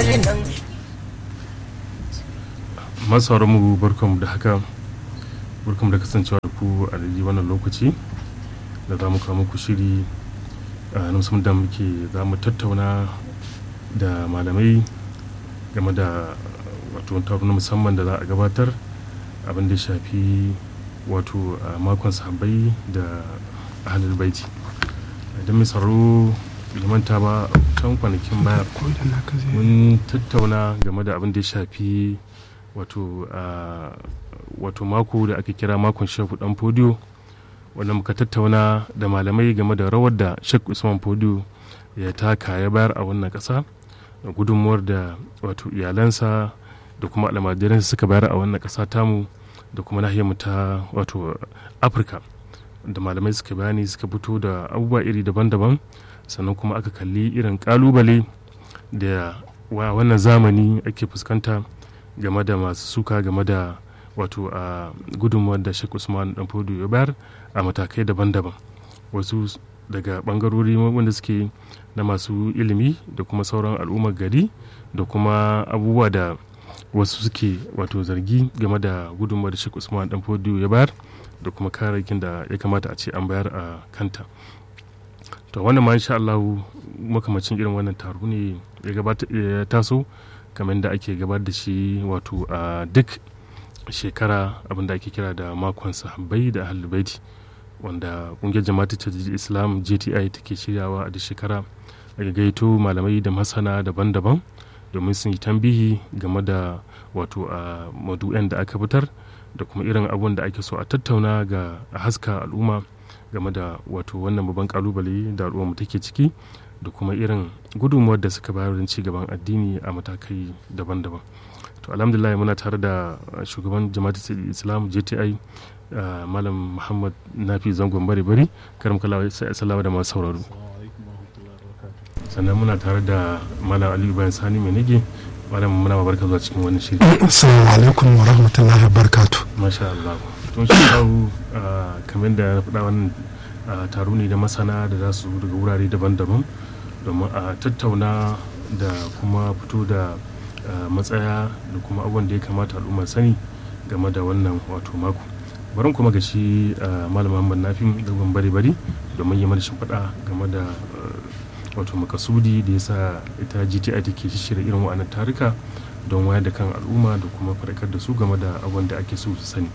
nan masu mu barkanmu da haka barkanmu da kasancewa da ku a daidai wannan lokaci da za mu kawo muku shiri a musamman da muke za mu tattauna da malamai game da wato taro na musamman da za a gabatar abin da ya shafi wato a makon sahabbai da ahalul baiti idan mai tsaro bai manta ba can kwanakin baya mun tattauna game da abin da ya shafi wato a wato mako da ake kira makon shehu dan fodiyo wanda muka tattauna da malamai game da rawar da shek usman fodiyo ya taka ya bayar a wannan kasa da gudunmuwar da wato iyalansa da kuma almajiransa suka bayar a wannan kasa tamu da kuma nahiyarmu ta wato afirka da malamai suka bayani suka fito da abubuwa iri daban-daban sannan kuma aka kalli irin kalubale da wa wannan zamani ake fuskanta game da masu suka game da wato a gudunmuwar da Sheikh Usman dan Fodo ya bayar a matakai daban-daban wasu daga bangarori wanda suke na masu ilimi da kuma sauran al'ummar gari da kuma abubuwa da wasu suke wato zargi game da gudunmuwar da Sheikh Usman dan Fodo ya bayar da kuma kayayyakin da ya kamata a ce an bayar a kanta to wannan ma insha Allah makamacin irin wannan taro ne ya taso kamar da ake gabar da shi wato a duk shekara abinda ake kira da makon sahabbai da ahlulbaiti wanda kungiyar jama'atu ta islam jti take shiryawa a duk shekara daga gaito malamai da masana daban-daban domin sun yi tambihi game da wato a madu'en da aka fitar da kuma irin abun da ake so a tattauna ga a haska al'umma game da wato wannan babban kalubale da al'umma take ciki da kuma irin gudunmuwar da suka bayar don ci gaban addini a matakai daban-daban to alhamdulillah muna tare da shugaban jama'atul islam jti malam muhammad nafi zangon bari bari karam kala sai assalamu da masu sauraro sannan muna tare da malam aliyu bayan sani mai nage malam muna barka zuwa cikin wani shiri assalamu alaikum wa rahmatullahi wa barakatuh masha Allah tun shi kamar da na faɗa wannan taro ne da masana da za su daga wurare daban-daban domin a tattauna da kuma fito da matsaya da kuma abubuwan da ya kamata al'umma sani game da wannan wato mako barin kuma ga shi malam muhammad nafin dogon bari bari domin yi mana shimfiɗa game da wato makasudi da ya sa ita gti take shirya irin wa'annan tarika don wayar da kan al'umma da kuma faɗakar da su game da abubuwan da ake so su sani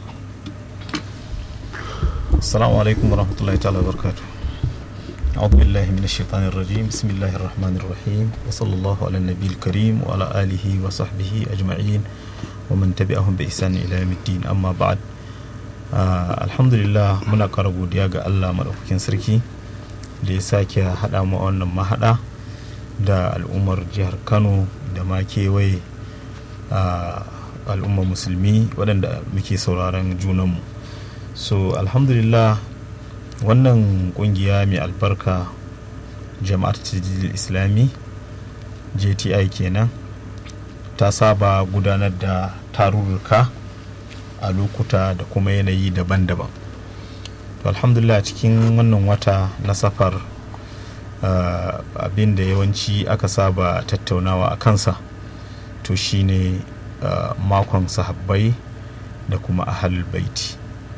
السلام عليكم ورحمة الله تعالى وبركاته أعوذ بالله من الشيطان الرجيم بسم الله الرحمن الرحيم وصلى الله على النبي الكريم وعلى آله وصحبه أجمعين ومن تبعهم بإحسان إلى يوم الدين أما بعد آه الحمد لله منا كربو دياغا الله مدوكين سركي da ya sake haɗa mu wannan mahaɗa da al'ummar jihar kano da ma kewaye al'ummar musulmi waɗanda muke sauraron junanmu so alhamdulillah wannan kungiya mai albarka jama'ar tajidil islami jti kenan ta saba gudanar da tarurruka a lokuta da kuma yanayi daban-daban to alhamdulillah cikin wannan wata na safar uh, abin da yawanci aka saba tattaunawa a kansa to shine uh, makon sahabbai da kuma ahal baiti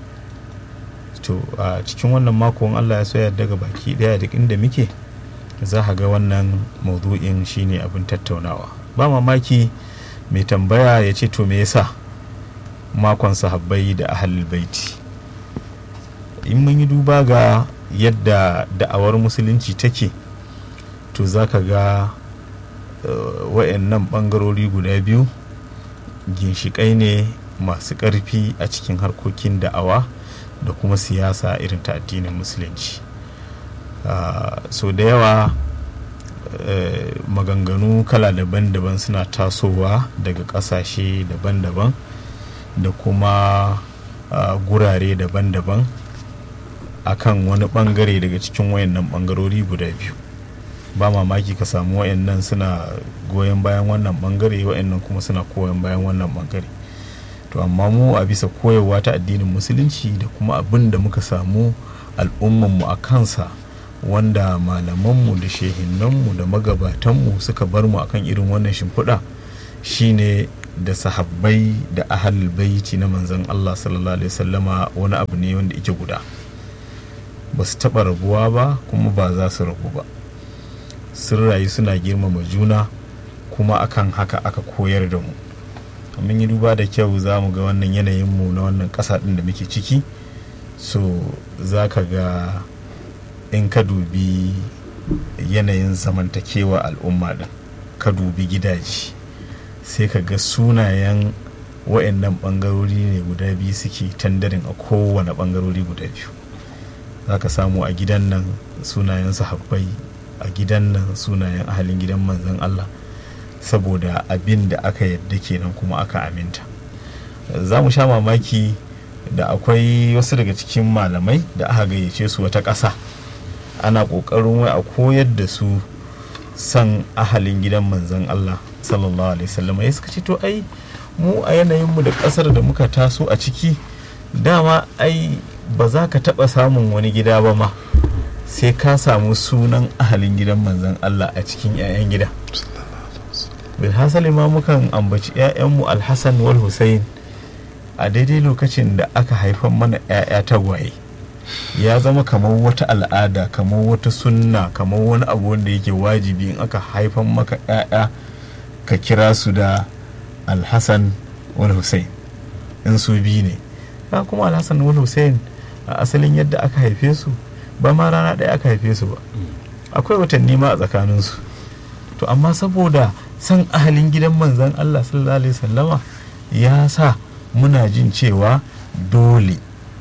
to a cikin wannan makon allah ya soya daga baki daya duk inda muke za ga wannan maudu'in shine abin tattaunawa ba mamaki mai tambaya ya ce to me yasa makon sahabbai da ahalul baiti in mun yi duba ga yadda da'awar musulunci take to za ka ga uh, wayannan bangarori guda biyu ginshiƙai ne masu ƙarfi a cikin harkokin da'awa da kuma siyasa irin ta addinin musulunci uh, so da yawa uh, maganganu kala daban-daban suna tasowa daga ƙasashe daban-daban da kuma uh, gurare daban-daban akan wani bangare daga cikin wayannan bangarori guda biyu ba mamaki ka samu wayannan suna goyon bayan wannan bangare wayannan kuma suna koyon bayan wannan bangare to amma mu a bisa koyarwa ta addinin musulunci da kuma abin da muka samu al'ummanmu a kansa wanda malamanmu da shehinanmu da magabatanmu suka bar mu akan irin wannan shimfiɗa shine da sahabbai da ahalul baiti na manzon Allah sallallahu alaihi wasallama wani abu ne wanda yake guda ba su taɓa rabuwa ba kuma ba za su rabu ba sun rayu suna girmama juna kuma akan haka aka koyar da mu mun yi duba da kyau za mu ga wannan yanayin mu na wannan ƙasa ɗin da muke ciki so za ka ga in ka dubi yanayin zamantakewa al'umma ɗin ka dubi gidaje sai ka ga sunayen wa'annan ɓangarori ne guda biyu suke tandarin a kowane ɓangarori guda biyu za ka samu a gidan nan sunayen sahabbai a gidan nan sunayen ahalin gidan manzon Allah saboda abin da aka yadda kenan kuma aka aminta za mu sha mamaki da akwai wasu daga cikin malamai da aka gayyace su wata ƙasa ana ƙoƙarin wai a koyar da su san ahalin gidan manzon Allah sallallahu alaihi wasallam ya suka ce to ai mu a yanayinmu da ƙasar da muka taso a ciki dama ai ba za ka taɓa samun wani gida ba ma sai ka samu sunan ahalin gidan manzon Allah a cikin 'ya'yan gida bilhassali ma mukan ambaci 'ya'yanmu alhassan wal hussein a daidai lokacin da aka haifan mana 'ya'ya tagwaye ya zama kamar wata al'ada kamar wata sunna kamar wani abu wanda yake wajibi in aka haifan maka 'ya'ya ka kira su da alhassan wal hussein in su biyu ne ya kuma alhassan wal hussein a asalin yadda aka haife su ba ma rana ɗaya aka haife su ba akwai watanni ma a tsakaninsu to amma saboda san ahalin gidan manzan Allah sallallahu alaihi wasallama ya sa muna jin cewa dole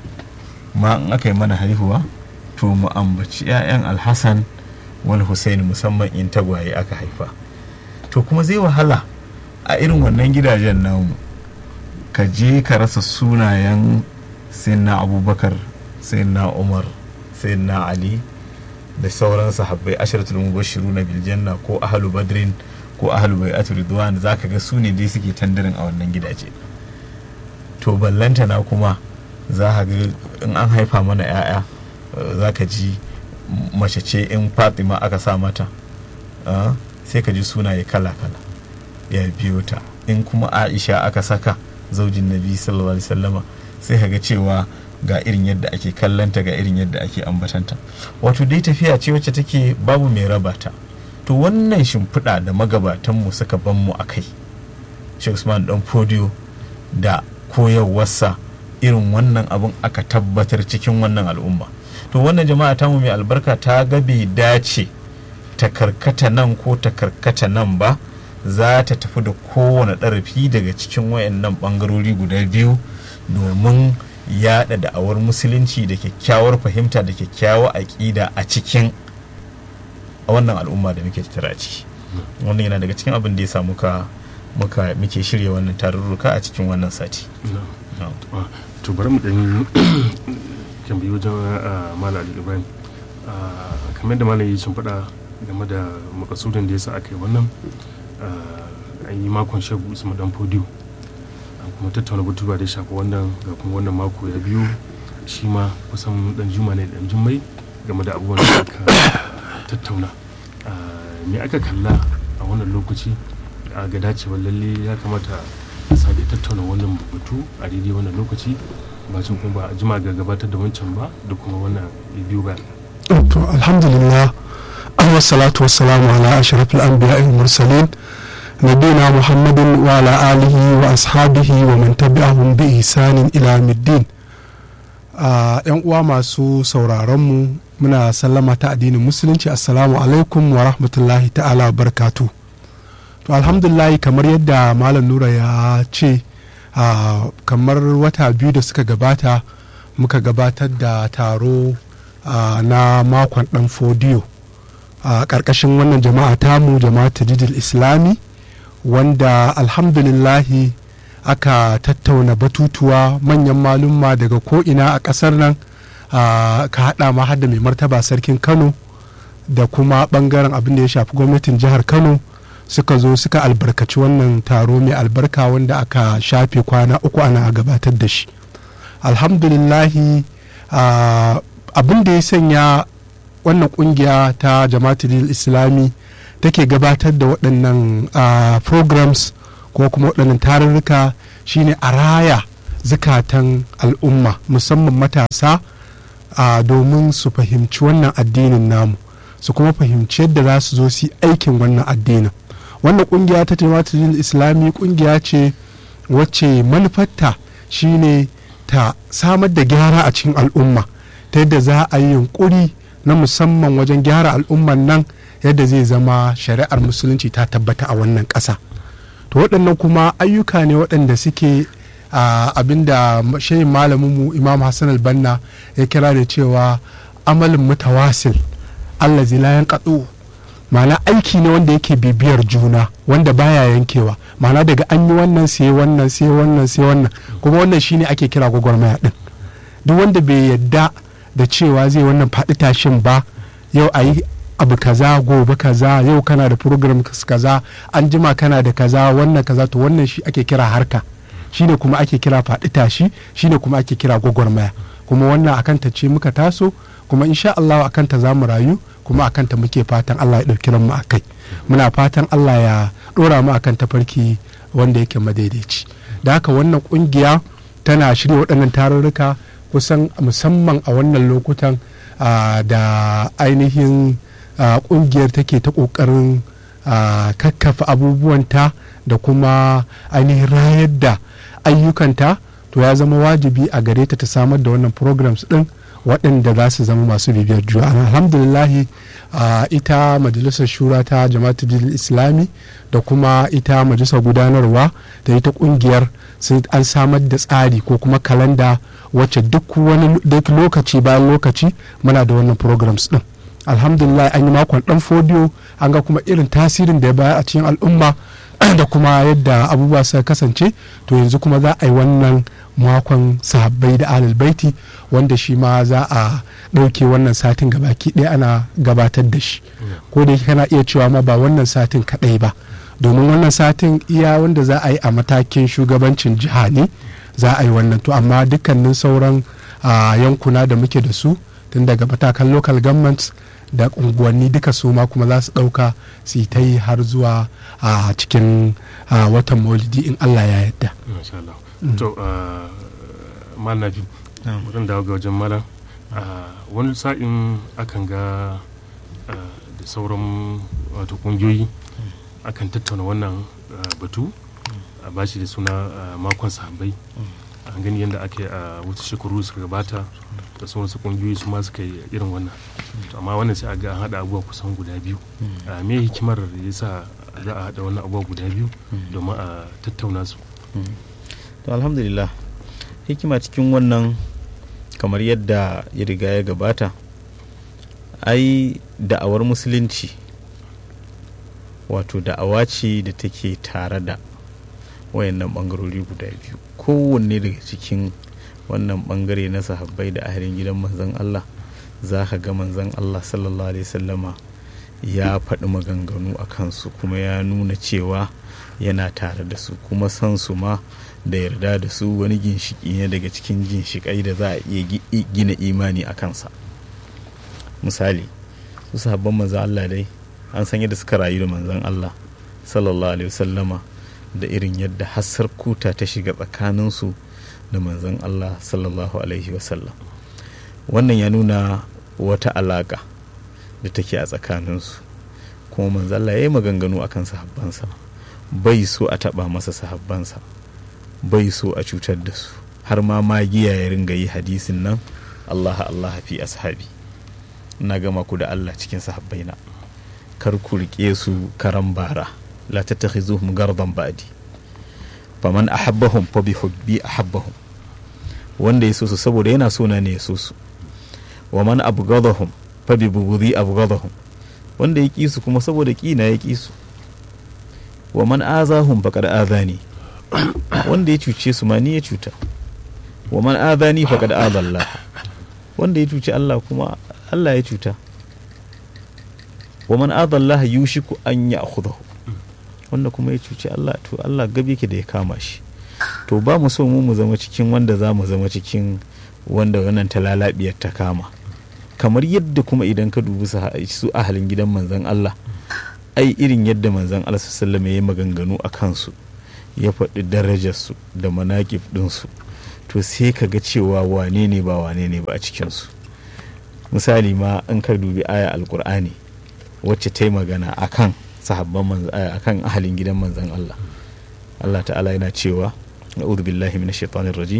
ma in aka yi mana haihuwa to mu ambaci 'ya'yan alhassan wal hussein musamman in tagwaye aka haifa to kuma zai wahala a irin wannan gidajen namu ka je ka rasa sunayen sayyidina abubakar sayyidina umar sayyidina ali da sauran sahabbai asharatul mubashiru na biljanna ko ahlu badrin ko ahlu bai'atu ridwan zaka ga su ne dai suke tandarin a wannan gidaje to ballanta na kuma za ka ga in an haifa mana 'ya'ya za ka ji mace ce in fatima aka sa mata sai ka ji sunaye kala-kala ya biyo ta in kuma aisha aka saka zaujin nabi sallallahu alaihi wasallama sai ka ga cewa ga irin yadda ake kallanta ga irin yadda ake ambatanta wato dai tafiya ce wacce take babu mai raba ta to wannan shimfiɗa da magabatanmu suka ban mu a kai Sheikh Usman dan fodiyo da koyarwarsa irin wannan abun aka tabbatar cikin wannan al'umma to wannan jama'a tamu mai albarka ta ga bai dace ta karkata nan ko ta karkata nan ba za ta tafi da kowane ɗarafi daga cikin wayannan ɓangarori guda biyu domin yaɗa da'awar musulunci da kyakkyawar fahimta da kyakkyawar aƙida a cikin wannan al'umma da muke tattara ciki wannan yana daga cikin abin da ya sa muka muka muke shirya wannan tarurruka a cikin wannan sati to bari mu ɗan kan biyu wajen mala ali ibrahim kamar da malam yi faɗa game da makasudin da ya sa aka yi wannan an yi makon shagu usman dan fodiyo an kuma tattauna batutuwa da ya shafi wannan ga kuma wannan mako ya biyu shi ma kusan dan juma ne dan jummai game da abubuwan da aka tattauna me aka kalla a wannan lokaci a ga dacewar lalle ya kamata a sake tattauna wannan batu a daidai wannan lokaci ba sun kuma ba a jima ga gabatar da wancan ba da kuma wannan biyu ba to alhamdulillah wassalatu wassalamu ala ashrafil anbiya'i wal mursalin nabiyina muhammadin wa ala alihi wa ashabihi wa man tabi'ahum bi ihsanin ila middin yan uwa masu sauraron mu muna sallama ta addinin musulunci assalamu alaikum wa rahmatullahi ta'ala barkatu to alhamdulillah kamar yadda malam nura ya ce kamar wata biyu da suka gabata muka gabatar da taro na makon dan fodiyo a ƙarƙashin wannan jama'a tamu jama'a tajidil islami wanda alhamdulillahi aka tattauna batutuwa manyan malumma daga ko'ina a ƙasar nan ka haɗa ma hada mai martaba sarkin kano da kuma ɓangaren abin da ya shafi gwamnatin jihar kano suka zo suka albarkaci wannan taro mai albarka wanda aka shafe kwana uku ana gabatar da shi alhamdulillahi abin da ya sanya wannan kungiya ta jama'atul islami take gabatar da waɗannan programs ko kuma waɗannan tarurruka shine a raya zukatan al'umma musamman matasa domin su fahimci wannan addinin namu su kuma fahimci yadda za su zo su yi aikin wannan addinin wannan kungiya ta jama'atul islami kungiya ce wacce manufarta shine ta samar da gyara a cikin al'umma ta yadda za a yi yunkuri na musamman wajen gyara al'umman nan yadda zai zama shari'ar musulunci ta tabbata a wannan ƙasa to waɗannan kuma ayyuka ne waɗanda suke abinda shayin malaminmu imam hassan albanna ya kira da cewa amalin mutawasil allah zilayen katsu ma'ana aiki ne wanda yake bibiyar juna wanda baya yankewa ma'ana daga an yi wannan sai wannan sai wannan sai wannan kuma wannan shine ake kira gwagwarmaya din duk wanda bai yadda da cewa zai wannan faɗi tashin ba yau a yi abu kaza gobe kaza yau kana da program kaza an jima kana da kaza wannan kaza to wannan shi ake kira harka shine kuma ake kira faɗi tashi shine kuma ake kira gwagwarmaya kuma wannan akan ta ce muka taso kuma insha Allah akan ta za mu rayu kuma akan ta muke fatan Allah ya ɗauki mu a kai muna fatan Allah ya ɗora mu akan tafarki wanda yake madaidaici da haka wannan ƙungiya tana shirya waɗannan tarurruka kusan musamman a wannan lokutan da ainihin ƙungiyar take ta ƙoƙarin kakkafa abubuwanta da kuma ainihin rayar da ayyukanta to ya zama wajibi a gare ta ta samar da wannan programs ɗin waɗanda za su zama masu bibiyar juna alhamdulillahi ita majalisar shura ta jama'atul islami da kuma ita majalisar gudanarwa da ita kungiyar an samar da tsari ko kuma kalanda wacce duk wani duk lokaci bayan lokaci muna da wannan programs din alhamdulillah an yi makon dan fodiyo an ga kuma irin tasirin da ya bayar a cikin al'umma da kuma yadda abubuwa suka kasance to yanzu kuma za a yi wannan makon sahabbai da alal baiti wanda shi ma za a ɗauke wannan satin gabaki ɗaya ana gabatar da shi ko da kana iya cewa ma ba wannan satin kaɗai ba domin wannan satin iya wanda za a yi a matakin shugabancin jiha ne za a yi wannan to amma dukkanin sauran yankuna da muke da su tun daga matakan local governments da unguwanni duka su ma kuma za su ɗauka su ta yi har zuwa a cikin watan maulidi in allah ya yadda to mal nafi wurin dawo ga wajen malam wani sa'in akan ga da sauran wato kungiyoyi akan tattauna wannan batu a bashi da suna makon sahabbai an gani yadda aka yi a wasu shekaru suka gabata da sauran su kungiyoyi su ma suka yi irin wannan amma wannan sai a ga an haɗa abubuwa kusan guda biyu me hikimar da ya sa za a haɗa wannan abubuwa guda biyu domin a tattauna su to alhamdulillah hikima cikin wannan kamar yadda ya riga ya gabata ai da'awar musulunci wato da'awa ce da take tare da wayannan bangarori guda biyu kowanne daga cikin wannan bangare na sahabbai da ahalin gidan manzon Allah za ka ga manzon Allah sallallahu alaihi sallama ya faɗi maganganu a kansu kuma ya nuna cewa yana tare da su kuma san su ma da yarda da su wani ginshiki ne daga cikin ginshikai da za a iya gina imani a kansa misali su sahabban manzon Allah dai an san yadda suka rayu da manzon Allah sallallahu alaihi wasallama da irin yadda hassar kuta ta shiga tsakaninsu da manzon Allah sallallahu alaihi wasallam wannan ya nuna wata alaka da take a tsakaninsu kuma manzon Allah ya yi maganganu akan sahabbansa bai so a taba masa sahabbansa bai so a cutar da su har ma magiya ya ringa yi hadisin nan Allah Allah fi ashabi na gama ku da Allah cikin sahabbaina kar ku rike su karan bara la tattakhizuhum gardan ba'di faman ahabbahum fa bi hubbi ahabbahum wanda ya so su saboda yana so na ne ya so su wa man abghadahum fa bi bughdi abghadahum wanda ya ki su kuma saboda ki na ya ki su wa man azahum faqad azani wanda ya cuce su ma ni ya cuta wa man azani faqad azalla wanda ya cuce Allah kuma Allah ya cuta wa man adalla yushiku an ya'khudhahu wanda kuma ya cuci Allah to Allah gabe yake da ya kama shi to ba mu so mu mu zama cikin wanda za mu zama cikin wanda wannan talalabiyar ta kama kamar yadda kuma idan ka dubi su ahalin gidan manzan Allah ai irin yadda manzan Allah sallama ya yi maganganu a kansu ya faɗi darajarsu da manaƙif ɗinsu to sai ka ga cewa wane ne ba wane ne ba a cikinsu misali ma in ka dubi aya alkur'ani wacce ta yi magana akan sahabban akan ahalin gidan manzan Allah Allah ta'ala yana cewa na'udhu billahi minash shaitanir rajim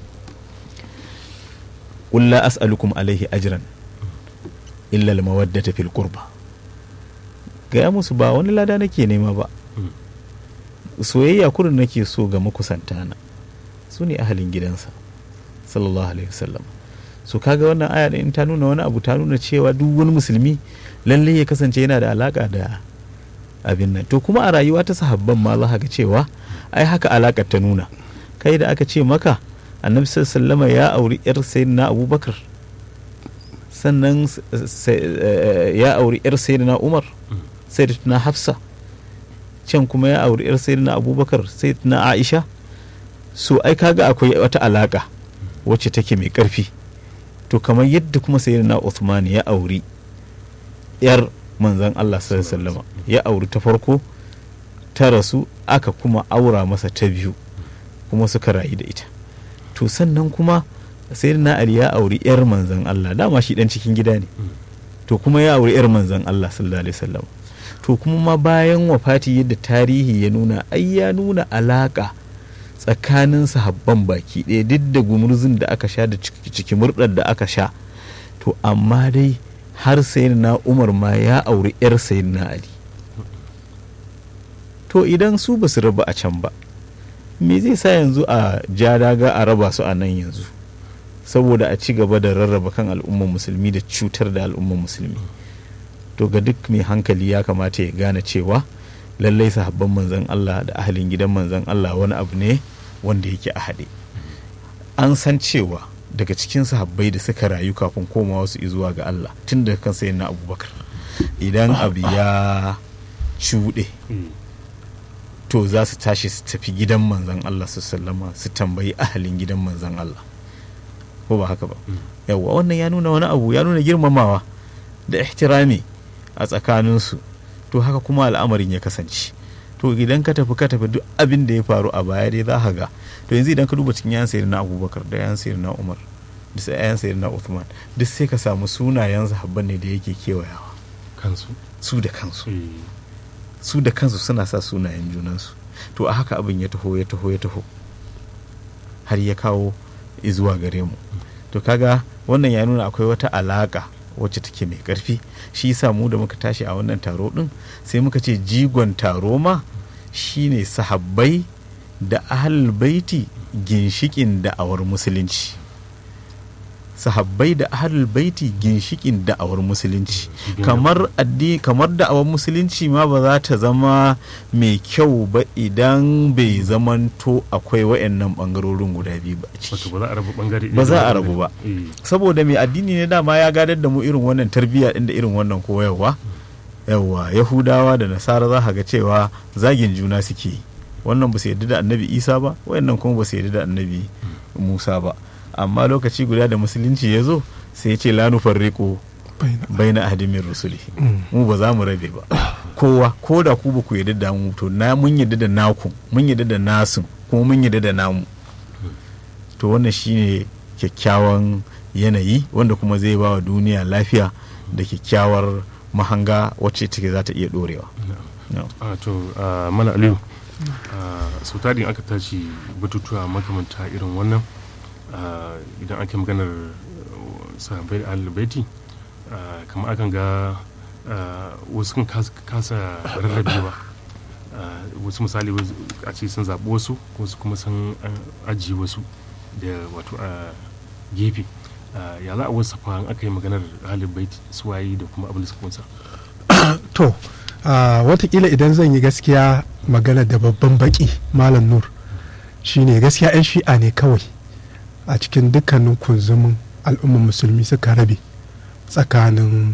qul la as'alukum alaihi ajran illa al-mawaddata fil qurba gaya musu ba wani lada nake nema ba soyayya kurin nake so ga makusantana su ne ahalin gidansa sallallahu alaihi wasallam so kaga wannan aya in ta nuna wani abu ta nuna cewa duk wani musulmi lalle ya kasance yana da alaka da abin nan to kuma a rayuwa ta sahabban ma za ga cewa ai haka alakar ta nuna kai da aka ce maka annabi sallallahu ya auri yar sayyidina abubakar sannan ya auri yar sayyidina umar sayyidatuna hafsa can kuma ya auri yar sayyidina abubakar sayyidatuna aisha so ai kaga akwai wata alaka wacce take mai karfi to kamar yadda kuma sayyidina Uthman ya auri yar manzon Allah sallallahu ya auri ta farko ta rasu aka kuma aura masa ta biyu kuma suka rayu da ita to sannan kuma sayyidina Ali ya auri yar manzon Allah dama shi dan cikin gida ne to kuma ya auri yar manzon Allah sallallahu alaihi wasallam to kuma ma bayan wafati yadda tarihi ya nuna ai ya nuna alaka tsakanin sahabban baki ɗaya duk da gumurzun da aka sha da ciki murɗar da aka sha to amma dai har na umar ma ya auri 'yar na ali to idan su ba su raba a can ba me zai sa yanzu a ja daga a raba su a nan yanzu saboda a ci gaba da rarraba kan al'ummar musulmi da cutar da al'ummar musulmi to ga duk mai hankali ya kamata ya gane cewa lallai sahabban manzan Allah da ahalin gidan manzan Allah wani abu ne wanda yake a haɗe an san cewa daga cikin sahabbai da suka rayu kafin komawa su zuwa ga Allah tun da kan sayin na abubakar idan abu ya cuɗe to za su tashi su tafi gidan manzan Allah su sallama su tambayi ahalin gidan manzan Allah ko ba haka ba yawwa wannan ya nuna wani abu ya nuna girmamawa da ihtirami a tsakaninsu to haka kuma al'amarin ya kasance to idan ka tafi ka tafi duk abin da ya faru a baya dai za ka ga to yanzu idan ka duba cikin yan sayar na abubakar da yan sayar na umar da sai yan sayar na uthman duk sai ka samu sunayen sahabban ne da yake kewayawa kansu su da kansu su da kansu suna sa sunayen junansu to a haka abin ya taho ya taho ya taho har ya kawo zuwa gare mu to kaga wannan ya nuna akwai wata alaka wacce take mai karfi shi yasa mu da muka tashi a wannan taro din sai muka ce jigon taro ma shine sahabbai da ahlul baiti ginshikin da'awar musulunci sahabbai da ahlul baiti ginshikin da'awar musulunci kamar addi kamar da'awar musulunci ma ba za ta zama mai kyau ba idan bai zamanto akwai wayannan bangarorin guda biyu ba ba za a rabu ba saboda mai addini ne dama ya gadar da mu irin wannan tarbiyya din da irin wannan koyarwa yawa yahudawa da nasara za ga cewa zagin juna suke wannan ba su yarda da annabi isa ba wayannan kuma ba su yarda da annabi musa ba amma lokaci guda da musulunci ya zo sai ya ce la nufarriqu baina ahadimin rusuli mu ba za mu rabe ba kowa ko da ku ba ku yarda da mu to na mun yarda da naku mun yarda da nasu kuma mun yarda da namu to wannan shine kyakkyawan yanayi wanda kuma zai ba wa duniya lafiya da kyakkyawar mahanga wacce take za ta iya dorewa to mana aliyu sau tarin aka tashi batutuwa makamanta irin wannan idan ake maganar sahabbai da alibaiti kamar akan ga wasu kan kasa rarrabewa wasu misali a ce sun zaɓi wasu wasu kuma sun ajiye wasu da wato a gefe ya za a wasu an aka yi maganar alibaiti suwaye da kuma abin da suka kunsa to watakila idan zan yi gaskiya magana da babban baki malam nur shine gaskiya 'yan shi'a ne kawai a cikin dukkanin kunzumin al'ummar musulmi suka rabe tsakanin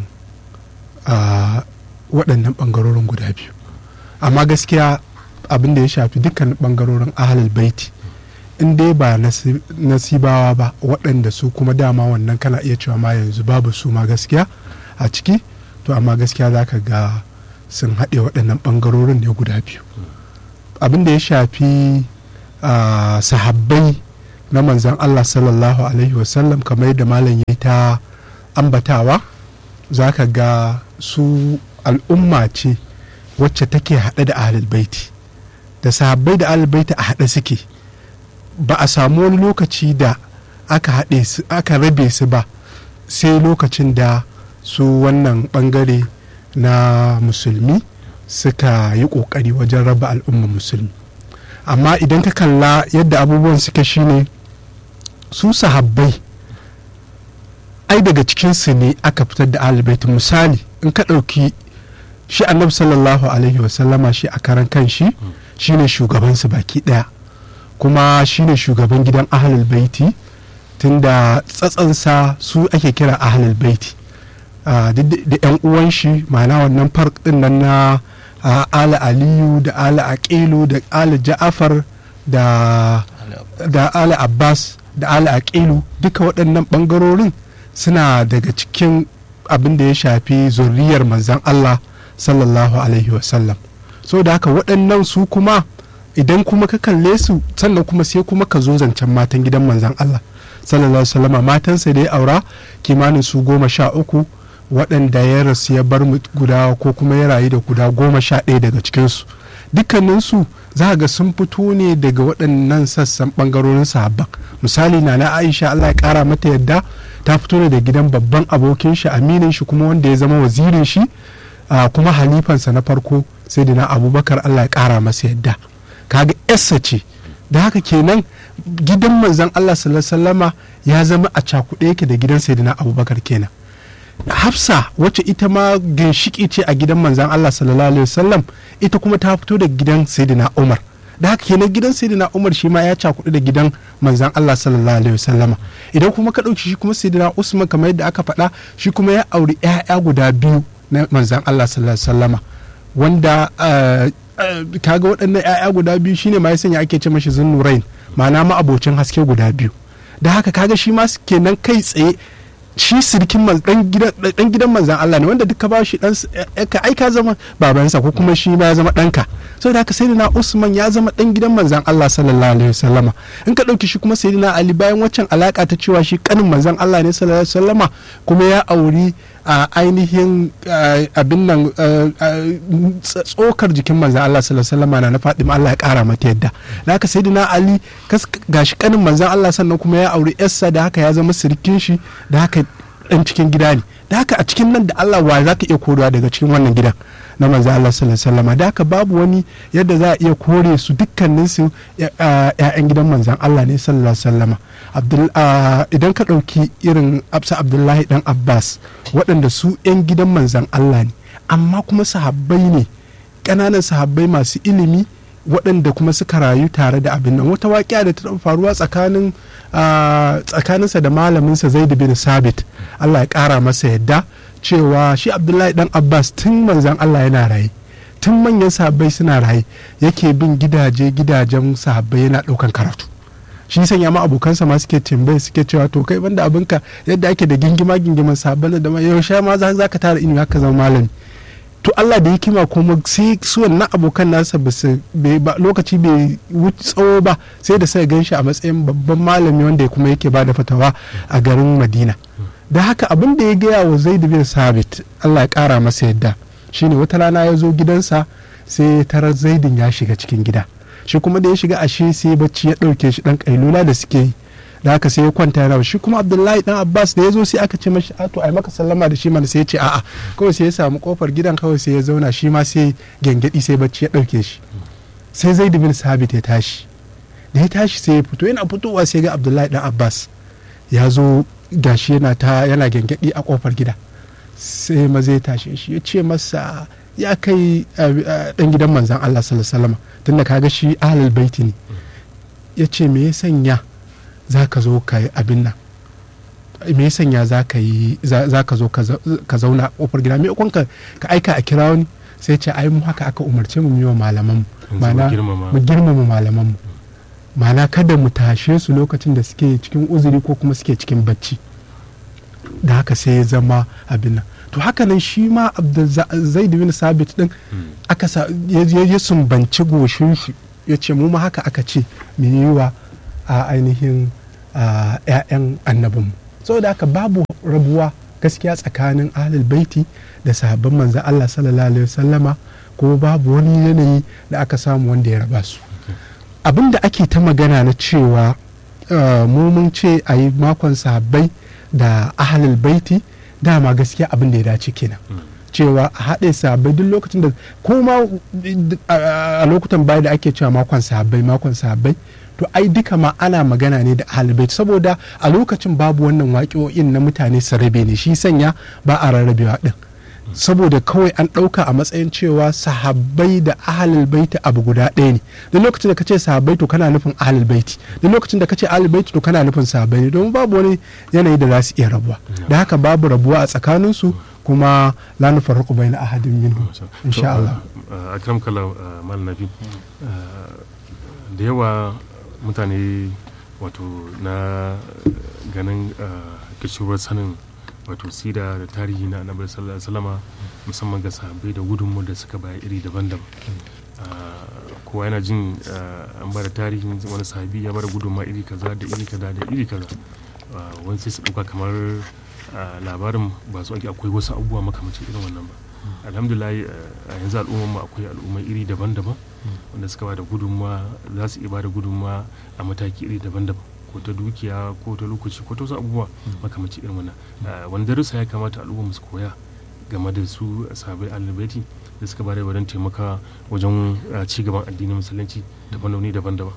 waɗannan ɓangarorin guda biyu amma gaskiya abin da ya shafi dukkanin ɓangarorin ahalal baiti in dai ba nasi- nasibawa ba waɗanda su kuma dama wannan kana iya cewa ma yanzu babu su ma gaskiya a ciki to amma gaskiya za ka ga sun haɗe waɗannan ɓangarorin ne guda biyu abin da ya shafi ah, sahabbai na manzan Allah sallallahu alaihi wasallam kamar yadda malam ya ta ambatawa za ka ga su al'umma ce wacce take haɗe da ahlul baiti da sahabbai da ahlul baiti a haɗe suke ba a samu wani lokaci da aka haɗe su aka rabe su ba sai lokacin da su wannan ɓangare na musulmi suka yi ƙoƙari wajen raba al'umma musulmi amma idan ka kalla yadda abubuwan suke shine su sahabbai ai daga cikinsu ne aka fitar da alibaitin misali in ka ɗauki shi annabi sallallahu alaihi wasallama shi a karan kan shi shine shugabansu baki ɗaya kuma shine shugaban gidan ahlul baiti tunda tsatsansa su ake kira ahlul baiti Ah, duk da da yan uwan shi ma'ana wannan fark din nan na ah, ala aliyu da ala aqilu da ala ja'afar da da ala abbas da ala aqilu duka waɗannan ɓangarorin suna daga cikin abin da ya shafi zurriyar manzan allah sallallahu alaihi wasallam so da haka waɗannan su kuma idan kuma ka kalle su sannan kuma sai kuma ka zo zancen matan gidan manzan allah sallallahu alaihi wasallama matansa da ya aura kimanin su goma sha uku waɗanda ya rasu ya bar mu guda ko kuma ya rayu da guda goma sha ɗaya daga cikinsu dukkaninsu za ga sun fito ne daga waɗannan sassan ɓangarorin sahabban misali na na aisha allah ya ƙara mata yadda ta fito ne da gidan babban abokin shi aminin shi kuma wanda ya zama wazirin shi ah, kuma halifansa na farko sai da na abubakar allah ya ƙara masa yadda kaga yarsa ce da haka kenan gidan manzon allah sallallahu alaihi wasallama ya zama a cakuɗe yake da gidan sayyidina abubakar kenan hafsa wacce ita ma ginshiki ce a gidan manzan Allah sallallahu alaihi wasallam ita kuma ta fito da gidan sayyidina Umar da haka kenan gidan sayyidina Umar shi ma ya cakudu da gidan manzan Allah sallallahu alaihi wasallama idan kuma ka dauki shi kuma sayyidina Usman kamar yadda aka faɗa shi kuma ya auri ƴaƴa guda biyu na manzan Allah sallallahu alaihi wasallama wanda ah, ah, kaga waɗannan ƴaƴa guda biyu shine ma ya sanya ake ce mashi zunnurain ma'ana ma abocin haske guda biyu da haka kaga shi ma kenan kai tsaye shi sirkin man- dan gidan dan gidan manzan Allah ne wanda duka ba shi dan s- eh, ka ai ka zama babansa ko kuma shi ma ya zama danka saboda haka sayyidina Usman ya zama dan gidan manzan Allah sallallahu alaihi wasallama in ka dauki shi kuma sayyidina Ali bayan waccan alaka ta cewa shi kanin manzan Allah ne sallallahu alaihi wasallama kuma ya auri a ainihin ah, abin nan ah, ah, ts- tsokar jikin manzan Allah sallallahu alaihi wasallama na na Fatima Allah ya kara mata yadda da haka sayyidina Ali kas- gashi kanin manzan Allah sannan kuma ya auri yarsa da haka ya zama sirkin shi da haka dan cikin gida ne da haka a cikin nan da Allah wa za ka iya korewa daga cikin wannan gidan na manzo Allah sallallahu alaihi wasallam da haka babu wani yadda za a iya kore su dukkanin su ƴaƴan gidan manzon Allah ne sallallahu alaihi wasallam Abdul ah, idan ka ɗauki irin Absa Abdullahi dan Abbas waɗanda su ƴan gidan manzon Allah ne amma kuma sahabbai ne ƙananan sahabbai masu ilimi waɗanda kuma suka rayu tare da abin nan wata waƙiya da ta taɓa faruwa tsakanin ah, tsakaninsa da malaminsa zaid bin sabit allah ya ƙara masa yadda cewa shi abdullahi dan abbas tun manzan allah yana raye tun manyan sahabbai suna raye yake bin gidaje gidajen sahabbai yana ɗaukan karatu shi sanya ma abokansa ma suke tambaye suke cewa to kai banda abinka yadda ake da gingima gingiman sahabbai da ma yaushe ma za ka tara ilimi haka zama malami to Allah da hikima kuma sai su wannan abokan nasa ba su bai- ba- lokaci bai wuce tsawo ba sai da sai gan shi a matsayin babban malami wanda ya kuma yake bada fatawa a garin Madina da haka abin da ya gaya wa Zaid bin Sabit Allah ya kara masa yadda shine wata rana ya zo gidansa sai tarar Zaidin ya shiga cikin gida shi kuma da ya shiga ashe sai bacci ya dauke shi dan kailula da suke yi da haka sai ya kwanta yana shi kuma abdullahi dan abbas da ya zo sai aka ce mashi a to ai maka sallama da shi mana sai ya ce a'a kawai sai ya samu kofar gidan kawai sai ya zauna shi ma sai gengedi sai bacci ya dauke shi sai zaid bin sabit ya tashi da ya tashi sai ya fito yana fitowa sai ga abdullahi dan abbas ya zo gashi yana ta yana gengedi a kofar gida sai maza ya tashe shi ya ce masa ya kai dan gidan manzan Allah sallallahu alaihi wasallam tunda kaga shi ahlul baiti ne ya ce me ya sanya za ka zo ka yi abin nan me ya sanya za ka yi za ka zo ka zauna a kofar gida me ka ka aika a kira wani sai ce ai mu haka aka umarce mu yi wa malaman mu Yanzu mu ma'ana girmama. mu girmama malaman mu ma'ana kada mu tashe su lokacin da suke cikin uzuri ko kuma suke cikin bacci da haka sai ya zama abin nan to haka nan shi ma zaid bin sabit din aka ya sumbanci goshin shi ya ce mu ma haka aka ce mu yi wa a ainihin ‘ya'yan annabinmu saboda haka babu rabuwa gaskiya tsakanin ahlul baiti da sahabban manzan Allah sallallahu alaihi wasallama kuma babu wani yanayi da aka samu wanda ya raba su abin da ake ta magana na cewa mu mun ce a yi makon sahabbai da ahlul baiti dama gaskiya abin da ya dace kenan cewa a haɗe sahabbai duk lokacin da kuma a lokutan baya da ake cewa makon sahabbai makon sahabbai to ai duka ma ana magana ne da ahalbait saboda a lokacin babu wannan waƙo'in na mutane su rabe ne shi sanya ba a rarrabewa din saboda kawai an ɗauka a matsayin cewa sahabbai da ahalul baiti abu guda ɗaya ne duk lokacin da ka ce sahabbai to kana nufin ahalul baiti duk lokacin da ka ce ahalul baiti to kana nufin sahabbai ne domin babu wani yanayi da za su iya rabuwa da haka babu rabuwa a tsakaninsu kuma la nufarriqu bayna ahadin minhum insha Allah akram kala mal nabi da yawa mutane wato na ganin kishirwar sanin wato sida da tarihi na annabi sallallahu alaihi wasallama musamman ga sahabbai da gudunmu da suka baya iri daban-daban kowa yana jin an bada tarihin wani sahabi ya bada gudunma iri kaza da iri kaza da iri kaza wani sai su ɗauka kamar labarin ba su ake akwai wasu abubuwa makamacin irin wannan ba alhamdulillah a yanzu al'ummar mu akwai al'ummai iri daban-daban wanda suka bada gudunma za su iya bada gudunma a mataki iri daban-daban ko ta dukiya ko ta lokaci ko ta wasu abubuwa makamacin irin wannan wani darussa ya kamata al'ummar su koya game da su sabai alibaiti da suka bada wajen taimaka wajen ci gaban addinin musulunci da fannoni daban-daban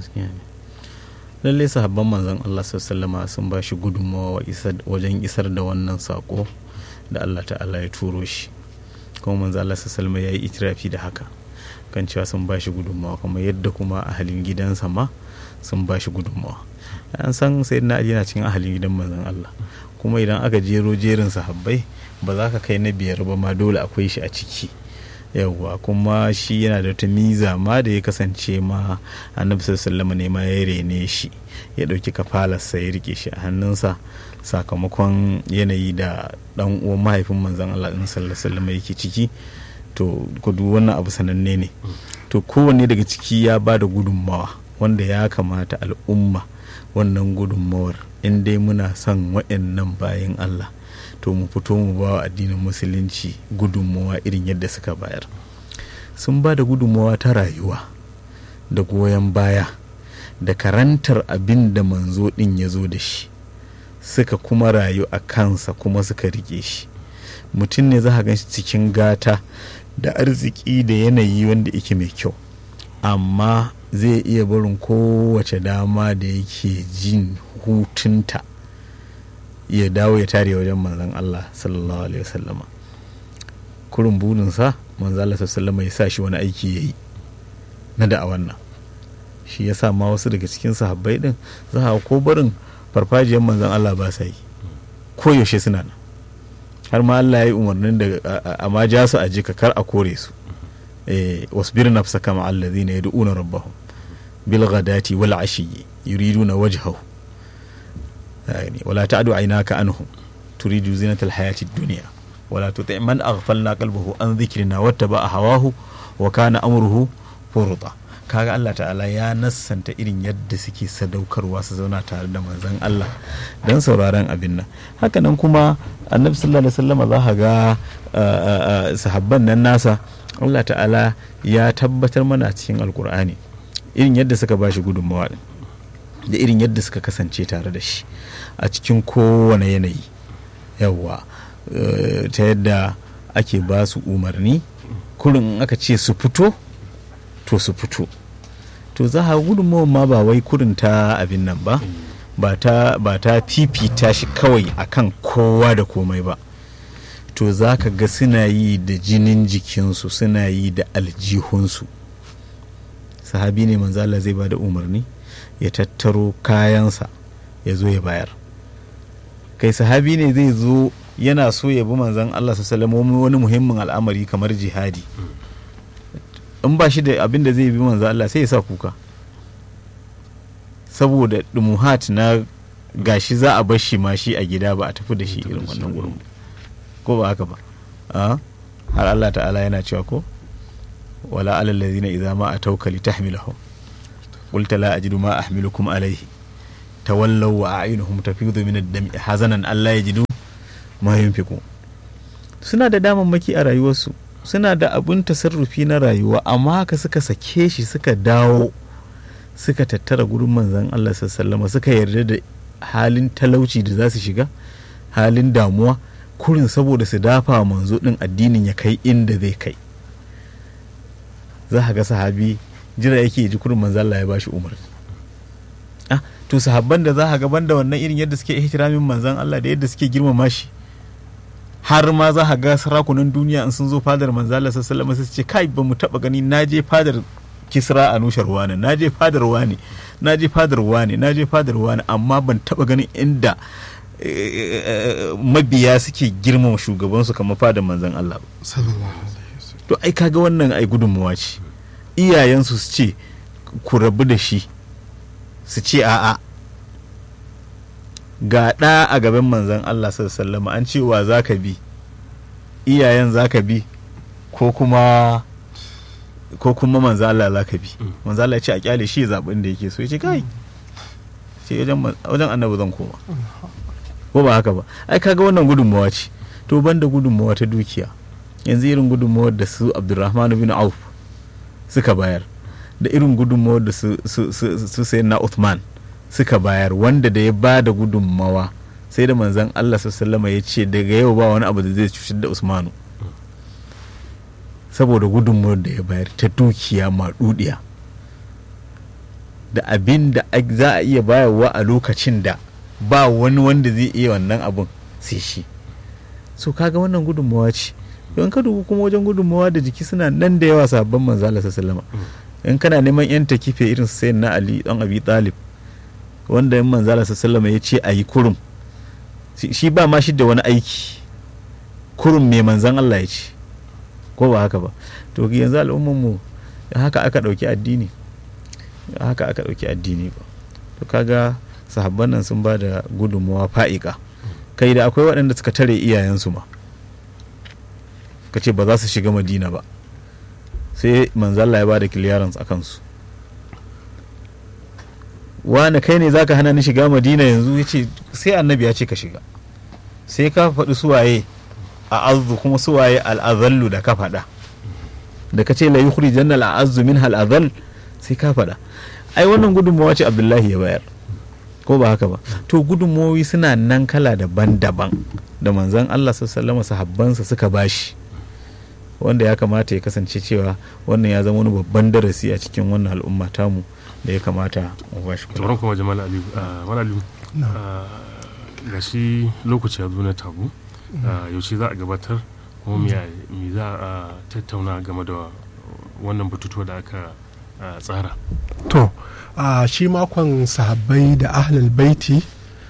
lalle sahabban manzon Allah sallama sun ba shi gudunmawa wajen isar da wannan sako da Allah ta'ala ya turo shi kuma manzon Allah sallama ya yi itirafi da haka kan cewa sun ba shi gudunmawa kuma yadda kuma ahalin gidansa ma sun ba shi gudunmawa an san sai na yana cikin ahalin gidan manzon Allah kuma idan aka jero jerin sahabbai ba za ka kai na biyar ba ma dole akwai shi a ciki yawwa kuma shi yana da wata miza ma da ya kasance ma annabi sallallahu ne ma ya rene shi ya dauki kafalarsa ya rike shi a hannunsa sakamakon yanayi da dan uwan mahaifin manzon Allah din sallallahu yake ciki to kudu wannan abu sananne ne to kowanne daga ciki ya ba da gudunmawa wanda ya kamata al'umma wannan gudunmawar in dai muna son waɗannan bayan Allah to mu fito mu ba wa addinin musulunci gudunmawa irin yadda suka bayar sun ba da gudunmawa ta rayuwa da goyon baya da karantar abin da manzo ɗin ya zo da shi suka kuma rayu a kansa kuma suka rike shi mutum ne za a gan shi cikin gata da arziki da yanayi wanda yake mai kyau amma zai iya barin kowace dama da yake jin hutunta ya dawo ya tare wajen manzan Allah sallallahu alaihi wasallama kurin burinsa manzan Allah sallallahu ya sa shi wani aiki ya yi na da'awan nan shi ya sa ma wasu daga cikin sahabbai din za a ko barin farfajiyar manzan Allah ba sa yi ko yaushe suna nan har ma Allah ya yi umarnin da amma ja su a jika kar a kore su wasbir nafsa kama allazina yad'una rabbahum bil ghadati wal ashiyyi yuriduna wajhahu يعني ولا تعد عيناك عنهم تريد زينة الحياة الدنيا ولا تطع من أغفلنا قلبه عن ذكرنا واتبع هواه وكان أمره فرطا kaga Allah ta'ala ya nassanta irin yadda suke sadaukarwa su zauna tare da manzon Allah don sauraron abin nan hakanan kuma annabi sallallahu alaihi wasallam za ka ga sahabban nan nasa Allah ta'ala ya tabbatar mana cikin alkur'ani irin yadda suka bashi gudunmawa da irin yadda suka kasance tare da shi a cikin kowane yanayi yawwa ta yadda ake ba su umarni kurin aka ce su fito to su fito to za a gudunmawar ma ba wai kurin ta abin nan ba ba ta fifita shi kawai akan kowa da komai ba to za ka ga suna yi da jinin jikinsu suna yi da aljihunsu sahabi ne manzala zai ba da umarni ya tattaro kayansa ya zo ya bayar kai sahabi ne zai zo yana so ya bi manzan Allah su wani muhimmin al'amari kamar jihadi in ba shi da abin da zai bi manzan Allah sai ya sa kuka saboda dumuhat na gashi za a bar shi ma shi a gida ba a tafi da shi irin wannan gurin ba. ko ba haka ba a har Allah ta'ala yana cewa ko wala alal ladina idza ma atawka litahmilahum qulta la ajidu ma ahmilukum alayhi tawallaw wa a'yunuhum tafidu min ad-dam'i hazanan alla yajidu ma yunfiqu suna da damammaki a rayuwarsu suna da abun tasarrufi na rayuwa amma haka suka sake shi suka dawo suka tattara gurin manzon Allah sallama suka yarda da halin talauci da za su shiga halin damuwa kurin saboda su dafa manzo din addinin ya kai inda zai kai za ka ga sahabi jira yake ji kurin manzo Allah ya bashi umarni ah to sahabban da za ka ga banda wannan irin yadda suke ihtiramin manzon Allah da yadda suke girmama shi har ma za ka ga sarakunan duniya in sun zo fadar manzo Allah sallallahu alaihi wasallam ce kai ba mu taba gani na je fadar kisra a nushar wani na je fadar wani na je fadar wani na je fadar wani amma ban taba ganin inda mabiya suke girmama shugabansu kamar fadar manzon Allah ba sallallahu alaihi wasallam to ai kaga wannan ai gudunmuwa ce iyayensu su ce ku rabu da shi su ce a'a ga ɗa a gaban manzon Allah sallallahu an ce wa za ka bi iyayen za ka bi ko kuma ko kuma manzo Allah za ka bi manzo Allah ya ce a kyale shi zaɓin da yake so ya ce kai ce wajen annabi zan koma ko ba haka ba ai kaga wannan gudunmawa ce to banda gudunmawa ta dukiya yanzu irin gudunmawar da su Abdulrahman bin Auf suka bayar da irin gudunmawar da su su su na Uthman suka bayar wanda da ya ba da gudunmawa sai da manzon Allah sallallahu ya ce daga yau ba wani abu da zai cutar da Usmanu saboda gudunmuwar da ya bayar ta dukiya maɗuɗiya da abin da za a iya bayarwa a lokacin da ba wani wanda zai iya wannan abin sai shi so kaga wannan gudunmawa ce don ka dubu kuma wajen gudunmawa da jiki suna nan da yawa sabon manzala sallama in kana neman yan takife irin sai na ali dan abi talib wanda in manzala sallama ya ce a yi kurum shi ba ma shi da wani aiki kurum mai manzan Allah ya ce ko ba haka ba to yanzu al'ummar mu haka aka ɗauki addini haka aka ɗauki addini ba to kaga sahabban nan sun ba da gudunmawa fa'ika kai da akwai waɗanda suka tare iyayensu ma ka ce ba za su shiga madina ba sai manzalla ya ba da clearance a kansu wani kai ne zaka hana ni shiga madina yanzu ya ce sai annabi ya ce ka shiga sai ka faɗi suwaye a azu kuma suwaye al'azallu da ka faɗa da ka ce la yukhri janna al'azzu min al'azal sai ka faɗa ai wannan gudunmawa ce abdullahi ya bayar ko ba haka ba to gudunmawoyi suna nan kala daban-daban da manzon Allah sallallahu sahabbansa suka bashi wanda ya kamata ya kasance cewa wannan ya zama wani babban darasi a cikin wannan al'umma tamu da ya kamata mu bashi kula. kuma jamal aliyu jamal aliyu ga shi lokaci ya zo na tabu yaushe za a gabatar kuma me za a tattauna game da wannan batutuwa da aka tsara to shi makon sahabbai da ahlul baiti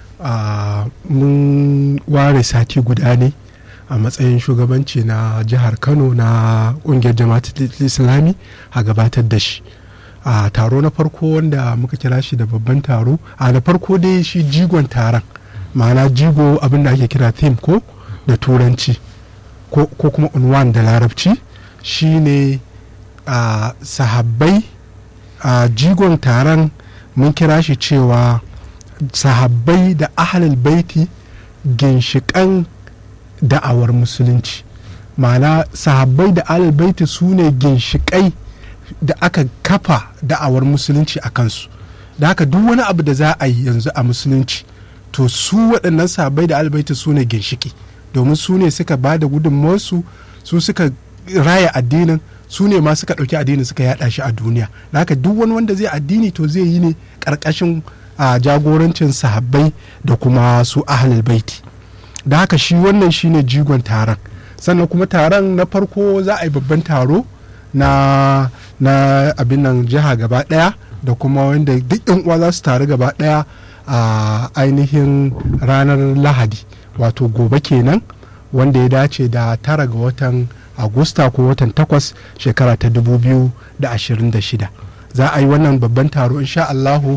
mun ware sati guda ne a matsayin shugabanci na jihar kano na kungiyar jama'atul islami a gabatar da shi a taro na farko wanda muka kira shi da babban taro a da farko dai shi jigon taron ma'ana jigo abin da ake kira theme ko da turanci ko kuma unwan da larabci shine a sahabbai a jigon taron mun kira shi cewa sahabbai da ahalul baiti ginshiƙan da'awar musulunci ma'ana sahabbai da ahalul baiti su ne ginshiƙai da aka kafa da'awar musulunci a kansu da haka duk wani abu da za a yi yanzu a musulunci to su waɗannan sahabbai da ahalul baiti su ne ginshiƙi domin su ne suka ba da gudunmawarsu su suka raya addinin su ne ma suka ɗauki addini suka yaɗa shi a duniya da haka duk wani wanda zai addini to zai yi ne ƙarƙashin a jagorancin sahabbai da kuma su ahlul baiti da haka shi wannan shine jigon taron sannan kuma taron na farko za a yi babban taro na na abin nan jiha gaba ɗaya da kuma wanda duk yan uwa za su taru gaba ɗaya a ainihin ranar lahadi wato gobe kenan wanda ya dace da tara ga watan agusta ko watan takwas shekara ta 2026 za a yi wannan babban taro insha Allahu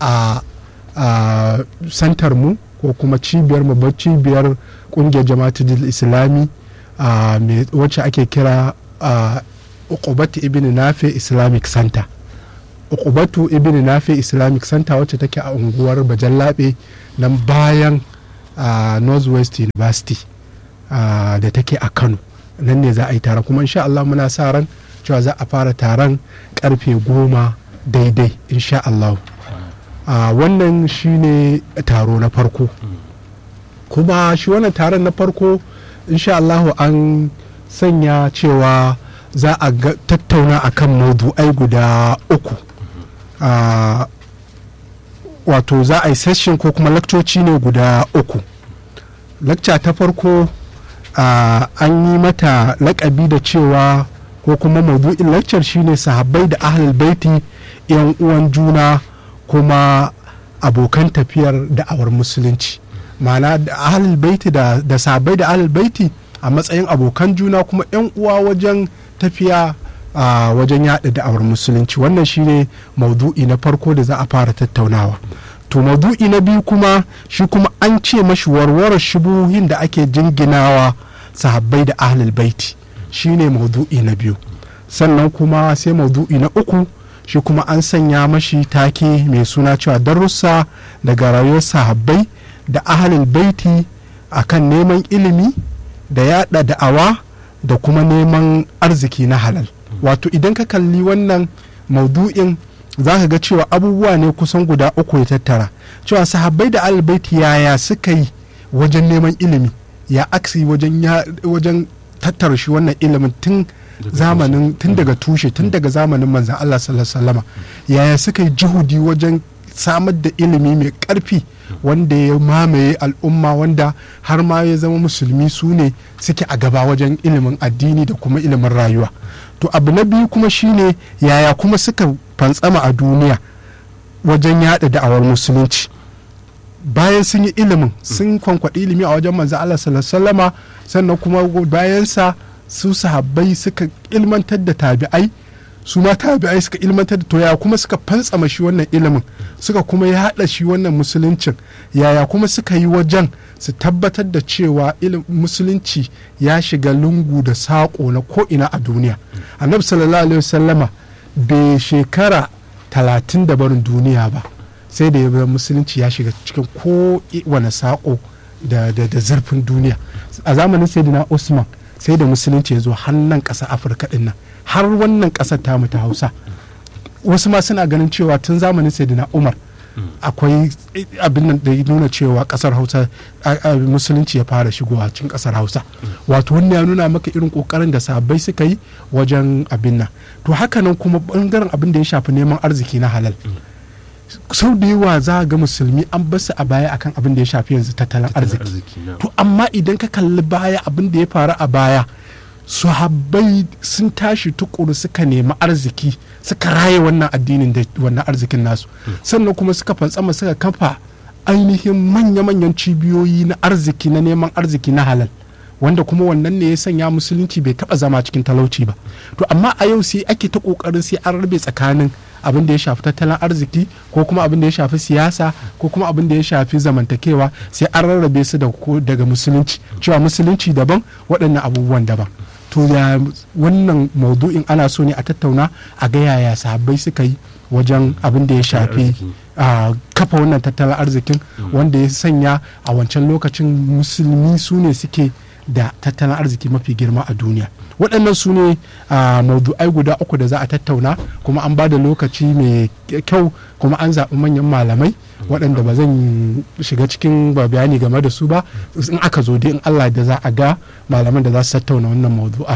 a santar mu ko kuma cibiyar mu cibiyar kungiyar jama'atul islami wacce ake kira ukubatu ibn nafi islamic center ukubatu ibn nafi islamic center wacce take a unguwar bajallabe nan bayan northwest university da take a kano nan ne za a yi taron kuma insha Allah muna sa ran cewa za a fara taron karfe goma daidai insha Allah wannan shine taro na farko kuma shi wannan taron na farko insha Allah an sanya cewa za a tattauna akan maudu'ai guda uku wato za a yi session ko kuma lakcoci ne guda uku lakca ta farko an yi mata lakabi da cewa ko kuma maudu'in lakcar shine sahabbai da ahlul baiti yan uwan juna kuma abokan tafiyar da'awar musulunci ma'ana da ahlul baiti da, da sahabbai da ahlul baiti a matsayin abokan juna kuma yan uwa wajen tafiya a wajen yada da'awar musulunci wannan shine maudu'i na farko da za a fara tattaunawa to maudu'i na biyu kuma shi kuma an ce mashi warware shubuhin da ake jinginawa sahabbai da ahlul baiti shine maudu'i na biyu sannan kuma sai maudu'i na uku shi kuma an sanya mashi take mai suna cewa darussa daga rayuwar sahabbai da ahlul baiti akan neman ilimi da yada da'awa da kuma neman arziki na halal wato idan ka kalli wannan maudu'in za ka ga cewa abubuwa ne kusan guda uku ya tattara cewa sahabbai da albaiti yaya suka yi wajen neman ilimi ya aksi wajen wajen tattara shi wannan ilimin tun zamanin tun daga tushe tun daga zamanin manzan Allah sallallahu yaya suka yi jihudi wajen samar da ilimi mai karfi wanda ya mamaye al'umma wanda har ma ya zama musulmi su ne suke a gaba wajen ilimin addini da kuma ilimin rayuwa to abu na biyu kuma shine yaya kuma suka fantsama a duniya wajen yada da'awar musulunci bayan sun yi ilimin sun kwankwaɗi ilimi a wajen manzo Allah sallallahu sannan kuma bayansa su sahabbai suka ilmantar da tabi'ai su ma tabi'ai suka ilmantar da to yaya kuma suka fantsama shi wannan ilimin suka kuma yaɗa shi wannan musuluncin yaya kuma suka yi wajen su tabbatar da cewa musulunci ya shiga lungu da saƙo na ko'ina a duniya annabi sallallahu alaihi wasallama bai shekara talatin da barin duniya ba sai da ya musulunci ya shiga cikin ko wane saƙo da zurfin duniya a zamanin sayyidina usman sai da musulunci ya zo hannun ƙasa afirka ɗin nan har wannan ƙasar tamu ta hausa wasu ma suna ganin cewa tun zamanin sayyidina umar akwai abin nan da ya nuna cewa kasar hausa musulunci ya fara shigowa cikin kasar hausa wato wannan ya nuna maka irin kokarin da sahabbai suka yi wajen abin nan to hakanan kuma bangaren abin da ya shafi neman arziki na halal sau da yawa za ga musulmi an basu a baya akan abin da ya shafi yanzu tattalin arziki to amma idan ka kalli baya abin da ya faru a baya sahabbai sun tashi tukuru suka nemi arziki suka raye wannan addinin da wannan arzikin nasu sannan kuma suka fantsama suka kafa ainihin manya-manyan cibiyoyi na arziki na neman arziki na halal wanda kuma wannan ne ya sanya musulunci bai taba zama cikin talauci ba to amma a yau sai ake ta kokarin sai an rabe tsakanin abin da ya shafi tattalin arziki ko kuma abin da ya shafi siyasa ko kuma abin da ya shafi zamantakewa sai an rarrabe su daga musulunci cewa musulunci daban waɗannan abubuwan daban to ya wannan maudu'in ana so ne a tattauna a ga yaya sahabbai suka yi wajen abin da ya shafi a kafa wannan tattalin arzikin wanda ya sanya a wancan lokacin musulmi su ne suke da tattalin arziki mafi girma a duniya waɗannan su ne maudu'ai guda uku da za a tattauna kuma an ba da lokaci mai kyau kuma an zaɓi manyan malamai waɗanda ba zan shiga cikin bayani game da su ba in aka zo dai in allah da za a ga malaman da za su tattauna wannan maudu'a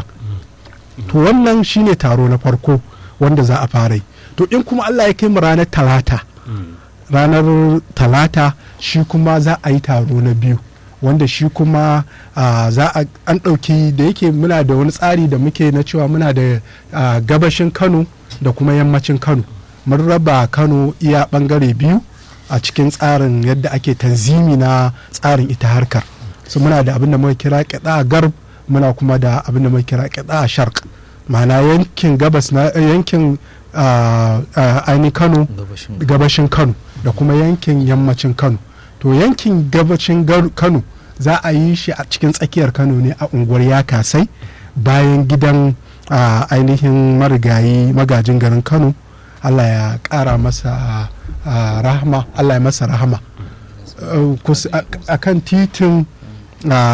to wannan shine taro na farko wanda za a fara yi to in kuma allah ya kai mu ranar talata ranar talata shi kuma za a yi taro na biyu wanda shi kuma za a an ɗauki da yake muna da wani tsari da muke na cewa muna da gabashin kano da kuma yammacin kano mun raba kano iya ɓangare biyu a cikin tsarin yadda ake tanzimi na tsarin ita harkar su muna da abin da muka kira kiɗa garb muna kuma da abin da muka kira kiɗa shark ma'ana yankin gabas na yankin ainihin kano gabashin kano da kuma yankin yammacin kano to yankin gabacin gar- kano za a yi shi a cikin tsakiyar kano ne a unguwar yakasai bayan gidan a ainihin marigayi magajin garin kano allah ya kara masa a, rahama allah ya masa rahama Uh, kus- a a kan titin a